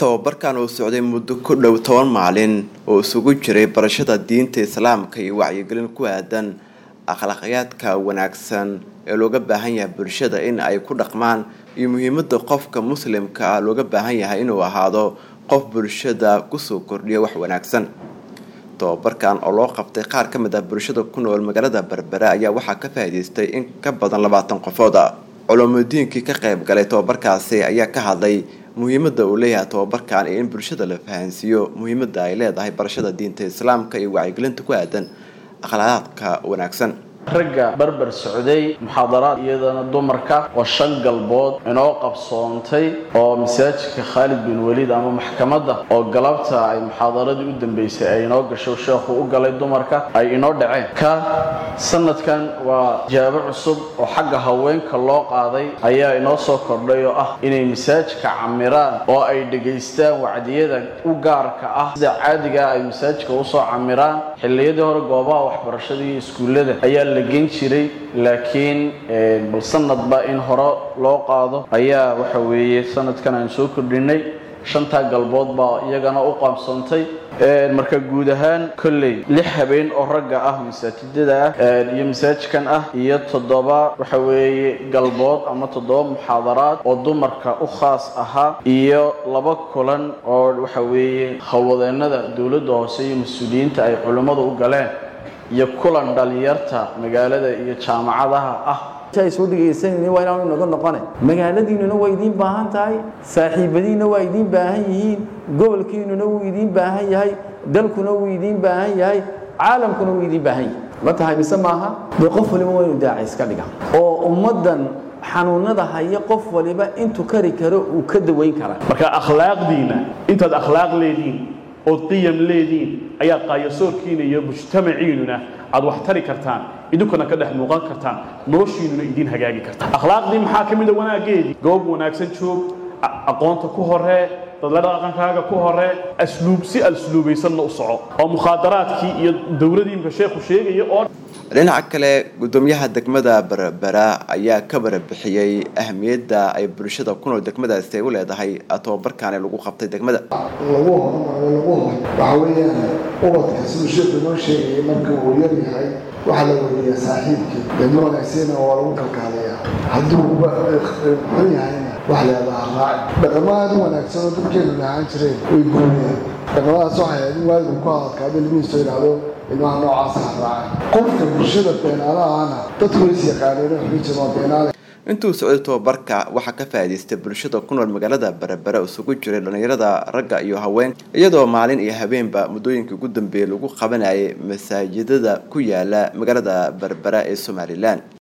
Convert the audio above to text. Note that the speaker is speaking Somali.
tababarkan uu socday muddo ku dhow toban maalin oo isugu jiray barashada diinta islaamka iyo wacyigelin ku aadan akhlaaqyaadka wanaagsan ee looga baahan yahay bulshada in ay ku dhaqmaan iyo muhiimada qofka muslimka ah looga baahan yahay inuu ahaado qof bulshada kusoo kordhiya wax wanaagsan tababarkan oo loo qabtay qaar ka mid ah bulshada ku nool magaalada berbere ayaa waxaa ka faa'iidaystay in ka badan labaatan qofood culuumudiinkii ka qayb galay tababarkaasi ayaa ka hadlay muhiimada uu leeyahay tababarkan iyo in bulshada la fahansiiyo muhiimada ay leedahay barashada diinta islaamka iyo wacyigelinta ku aadan akhlaaqaadka wanaagsan ragga barbar socday muxaadaraad iyadana dumarka oo shan galbood inoo qabsoontay oo masaajidka khaalid bin waliid ama maxkamadda oo galabta ay muxaadaradii u dambeysay ay inoo gasho sheekhu u galay dumarka ay inoo dhaceen ka sanadkan waa jaabo cusub oo xagga haweenka loo qaaday ayaa inoo soo kordhay oo ah inay masaajidka camiraan oo ay dhegaystaan wacdiyada u gaarka ah sida caadigaa ay masaajidka usoo camiraan xilliyadii hore goobaha waxbarashada iyo iskuullada ayaa la gen jiray laakiin bal sanadba in hore loo qaado ayaa waxa weeye sanadkan aan soo kordhinay shantaa galbood baa iyagana u qaabsantay marka guud ahaan kolley lix habeen oo ragga ah masaajidada ah iyo masaajidkan ah iyo toddoba waxa weeye galbood ama toddoba muxaadaraad oo dumarka u khaas ahaa iyo laba kulan oo waxa weeye howlwadeenada dowladda hoose iyo mas-uuliyiinta ay culimmadu u galeen iyo kulan dhalinyarta magaalada iyo jaamacadaha ah ay soo dhegaysanayni waa inaanu naga noqone magaaladiinnuna waa idiin baahan tahay saaxiibadiinna waa idiin baahan yihiin gobolkiinnuna wuu idiin baahan yahay dalkuna wuu idiin baahan yahay caalamkuna wuu idiin baahan yahay ma tahay mise maaha dee qof waliba waa inuu daaci iska dhiga oo ummaddan xanuunada haya qof waliba intuu kari karo uu ka dawayn karaa marka akhlaaqdiina intaad akhlaaq leediin ood qiyam leediin ayaa qaayasoorkiina iyo mujtamaciinuna aad wax tari kartaan idinkuna ka dhex muuqan kartaan noloshiinuna idiin hagaagi kartaan akhlaaqdii maxaa ka mida wanaageedii goob wanaagsan joog aqoonta ku horee dadla dhaqankaaga ku horee asluub si asluubaysanna u soco oo mukhaadaraadkii iyo dowladii imka sheekhu sheegaya oo dhinaca kale gudoomiyaha degmada berbera ayaa ka barabixiyey ahmiyadda ay bulshada ku nool degmadaasi ay u leedahay tababarkaani lagu qabtay degmada lagu horumaro lagu hor waxa weeyaan ubadka siduu sheekhu inoo sheegayay marka uu yar yahay waxaa la weydiiyaa saaxiibkii degmo wanaagsiina waa lagu kalkaalayaa hadduu xun yahayna wax leedaha raaci dhaqamo aada u wanaagsan oo dadkeenu lahaan jireen way guuriyeen dhaqamadaas waxay ahayd in waalidku ku hadalkaaba ilmihiisu yidhaahdo ilmaha noocaasa ha raacay qofka bulshada beenaalahana dadku is yaqaaneen oo xujin oo beenaale intuu socday tababarka waxaa ka faa'iidaystay bulshada ku nool magaalada berbere isugu jiray dhallinyarada ragga iyo haween iyadoo maalin iyo habeenba muddooyinkii ugu dambeeyay lagu qabanayay masaajidada ku yaala magaalada berbere ee somalilan